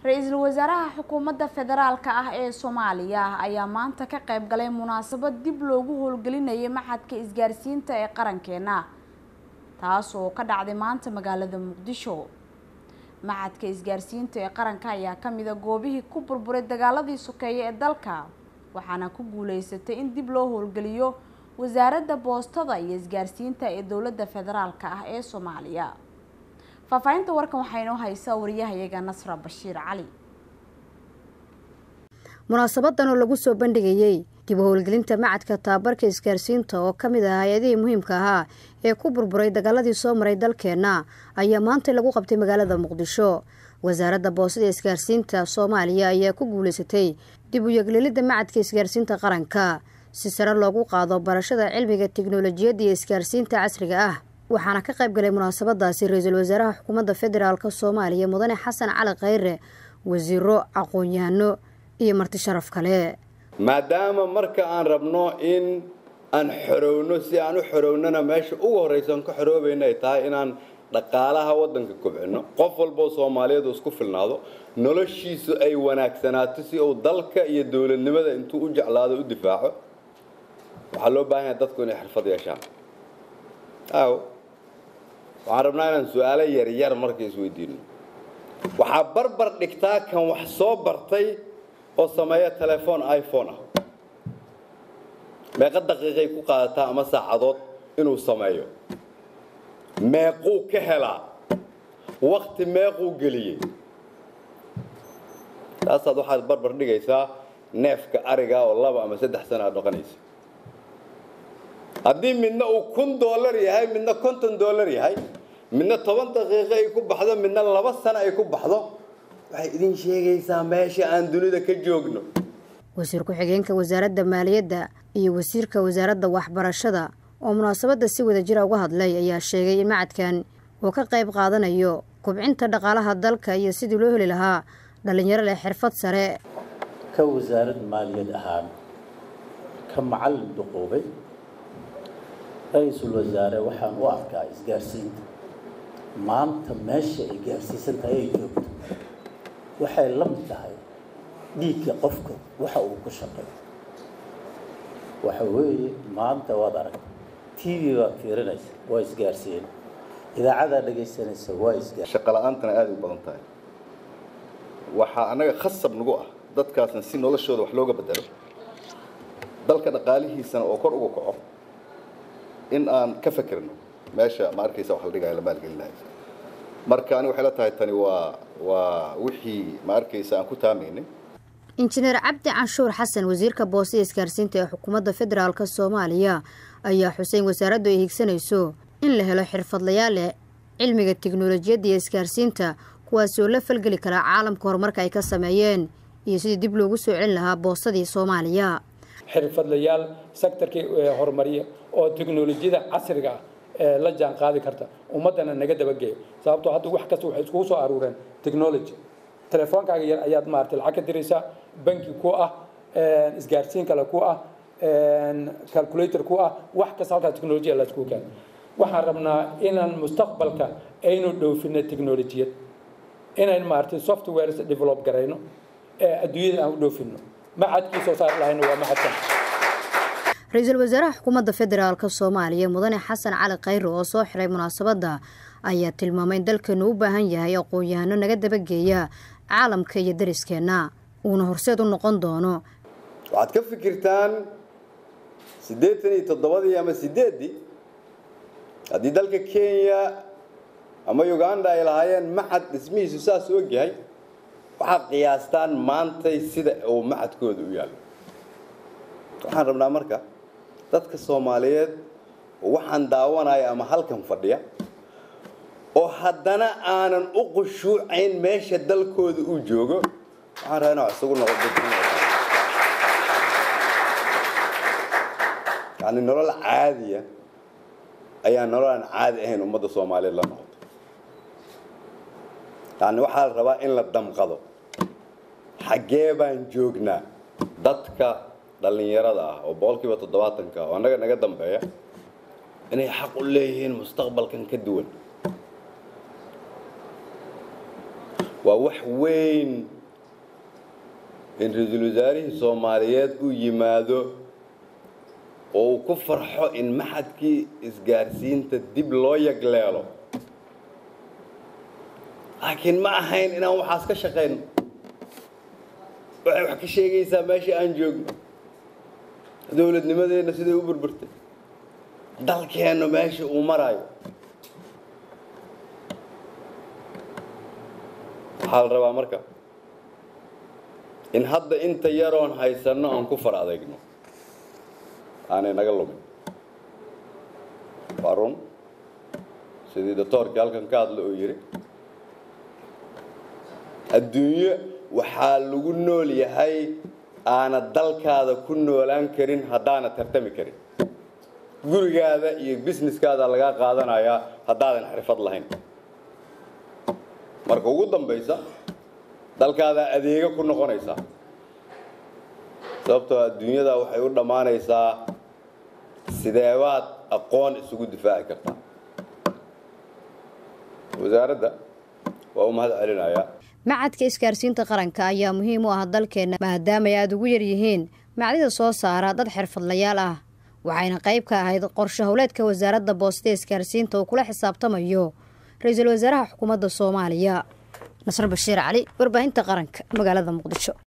ra-iisul wasaaraha xukuumadda federaalka ah ee soomaaliya ayaa maanta ka qayb galay munaasabad dib loogu howlgelinayay maxadka isgaarsiinta ee qarankeena taas oo ka dhacday maanta magaalada muqdisho maxadka isgaarsiinta ee qaranka ayaa kamid a goobihii ku burburay dagaaladii sokeeye ee dalka waxaana ku guuleysatay in dib loo howlgeliyo wasaaradda boostada iyo isgaarsiinta ee dowladda federaalka ah ee soomaaliya faahfaahinta warkan waxaa inoo haysaa wariyahayaga nasra bashiir cali munaasabadan oo lagu soo bandhigayey dib u howlgelinta macadka tababarka isgaarsiinta oo ka mid ah hay-adihii muhiimka ahaa ee ku burburay dagaaladii soo maray dalkeenna ayaa maanta lagu qabtay magaalada muqdisho wasaaradda boosada isgaarsiinta soomaaliya ayaa ku guuleysatay dib u yeglelidda macadka isgaarsiinta qaranka si sare loogu qaado barashada cilmiga tiknolojiyadda iyo isgaarsiinta casriga ah waxaana ka qayb galay munaasabadaasi ra-iisul wasaaraha xukuumadda federaalk soomaaliya mudane xasan cali khayre wasiiro aqoon-yahano iyo marti sharaf kale maadaama marka aan rabno in aan xorowno si aan u xorownana meesha ugu horraysan ka xoroobayna ay tahay inaan dhaqaalaha waddanka kobcino qof walboo soomaaliyeed isku filnaado noloshiisu ay wanaagsanaato si uu dalka iyo dowladnimada intuu u jeclaado u difaaco waxaa loo baahan yahay dadku inay xirfad yeeshaan aw waxaan rabnaa inaan su-aalo yaryar marka isweydiino waxaa barbar dhigtaa kan wax soo bartay oo sameeya telefoon iphone ah meeqa daqiiqay ku qaadataa ama saacadood inuu sameeyo meequu ka helaa wakti meequu geliyey taasaad waxaad barbar dhigaysaa neefka ariga oo laba ama saddex sana aad dhaqanaysa haddii midna uu kun dollar yahay midna konton dollar yahay midna toban daqiiqo ay ku baxdo midna laba sano ay ku baxdo waxay idin sheegaysaa meesha aan dunida ka joogno wasiir ku-xigeenka wasaaradda maaliyadda iyo wasiirka wasaaradda waxbarashada oo munaasabadda si wada jira uga hadlay ayaa sheegay in macadkan uu ka qayb qaadanayo kubcinta dhaqaalaha dalka iyo sidii loo heli lahaa dhallinyaro leh xirfad sare ka wasaarad maaliyad ahaan ka macallin duquubay ra-iisul wasaare waxaan u arkaa isgaarsiinta maanta meesha ay gaarsiisan tahay ay joogto waxay la mid tahay dhiigga qofka waxa uu ku shaqeeyo waxa weeye maanta waad aragta t v baad fiirinaysa waa isgaarsiin idaacadaa dhegaysanaysa waa isgaar shaqo la-aantana aada u badan tahay waxaa annaga khasab nagu ah dadkaasna si noloshooda wax looga bedelo dalka dhaqaalihiisana oo kor uga kaco in aan ka fekerno meesha ma arkaysa wax la dhigayo la maalgelinayo marka ani waxay la tahay tani waa waa wixii ma arkaysa aan ku taamaynay injineer cabdi canshuur xasan wasiirka boosada isgaarsiinta ee xukuumadda federaalk soomaaliya ayaa xuseyn wasaaraddu ay higsanayso in la helo xirfadlayaal leh cilmiga tiknolojiyadda iyo isgaarsiinta kuwaasi oo la falgeli karaa caalamka horumarka ay ka sameeyeen iyo sidii dib loogu soo celin lahaa boosadii soomaaliya xirfadlayaal sektorkii horumariya oo teknolojiyada casriga ah ee la jaan qaadi karta ummaddana naga dabageeyo sababtoo hadda wax kasta waxay iskugu soo aruureen technology telefoonkaaga yar ayaad maaragtay lacag ka diraysaa banki ku ah isgaarsiin kale ku ah calculator ku ah wax kasta halkaa technolojiya la iskugu keeno waxaan rabnaa inaan mustaqbalka aynu dhoofino technolojiyad inayn maaragtay softwares develop garayno ee adduunyada aan u dhoofino maxadkii soo saari lahayna waa maxadkan ra-iisul wasaaraha xukuumadda federaalk soomaaliya mudane xasan cali khayre oo soo xiray munaasabadda ayaa tilmaamay in dalkeenu u baahan yahay aqoon-yahano naga dabageeya caalamka iyo dariskeenna uuna horseed u noqon doono waxaad ka fikirtaan siddeetan iyo toddobadii ama sideeddii haddii dalka kenya ama uganda ay lahaayeen maxad dhismihiisu saas og yahay waxaad qiyaastaan maantay sida uu maxadkooda u yaallo waxaan rabnaa marka dadka soomaaliyeed waxaan daawanaya ama halkan fadhiya oo haddana aanan u qushuucayn meesha dalkooda uu joogo waxaan rabaa inaa isugu noqdo yani nolol caadiya ayaa nolol aan caadi ahayn ummadda soomaaliyeed la noqoto yani waxaa la rabaa in la damqado xaggee baan joognaa dadka dhallinyarada ah oo boqolkiiba toddobaatanka ah oo annaga naga dambeeya inay xaq u leeyihiin mustaqbalkan ka duwan waa wax weyn in ra-iisul wasaarihii soomaaliyeed uu yimaado oo uu ku farxo in maxadkii isgaarsiinta dib loo yagleelo laakiin ma ahayn inaan waxaas ka shaqayno waxay wax ka sheegaysaa meeshii aan joogno dowladnimadeenna siday u burburtay dalkeennu meeshii uu maraayo waxaa la rabaa marka in hadda inta yaroon haysanno aan ku far adeegno aanay naga lumin waa run sidii doctoorkii halkan ka hadla oo yidhi adduunyo waxaa lagu nool yahay aana dalkaada ku noolaan karin haddaana tartami karin gurigaada iyo businesskaada lagaa qaadanayaa haddaadan xirfad lahayn marka ugu dambaysa dalkaadaa adeega ku noqonaysaa sababtoo adduunyada waxay u dhammaanaysaa sideebaad aqoon isugu difaaci kartaa wasaaradda waa u mahad celinayaa macadka isgaarsiinta qaranka ayaa muhiim u ah dalkeenna maadaama ay aada ugu yaryihiin macdida soo saara dad xirfadlayaal ah waxayna qayb ka ahayd qorshe howleedka wasaaradda boostada isgaarsiinta uu kula xisaabtamayo ra-iisul wasaaraha xukuumadda soomaaliya nasr bashiir cali warbaahinta qaranka magaalada muqdisho